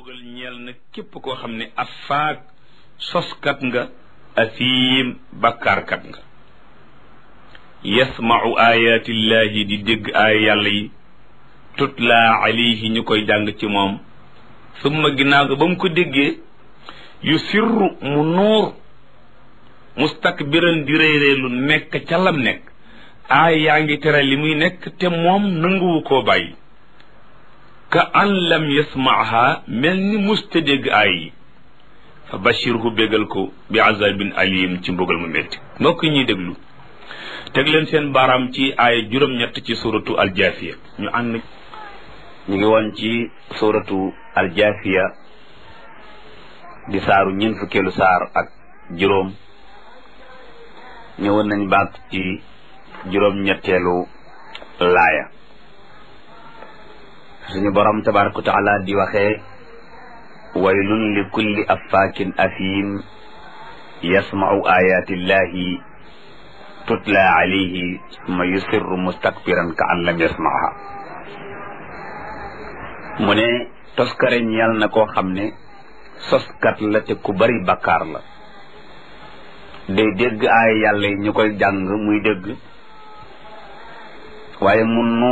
mbugal ñeel na képp koo xam ne afaak soskat nga asiim bakkaarkat nga yasmau ayaatillahi di dégg aaya yàlla yi tutla alayhi ñu koy jàng ci moom summa ginnaaw ga ba mu ko déggee yu sirru mu nuur mustakbiran di réeréelu nekk ca lam nekk aay yaa ngi tere li muy nekk te moom nanguwu koo bàyyi ka an lam yasmaaha mel ni musta dégg aay yi fa bashirhu bégal ko bi azabin alim ci mbugal mu métti mbokk ñuy déglu teg leen seen baaraam ci aaya juróom-ñett ci suratu aljaafiya ñu ànd ñu ngi woon ci suratu aljaafiya di saaru ñeent fukkeelu saar ak juróom ñëwoon nañ baat ci juróom-ñetteelu laaya suñu borom tabaraka wa taala di waxee waylun li kulli affaakin afiim yasmau ayatillahi tutla alayhi summa yusirru mustakbiran ka an lam yasmaha mu ne toskare ñeel na koo xam ne soskat la te ku bari bakkaar la day dégg aay yàlla yi ñu koy jàng muy dégg waaye mun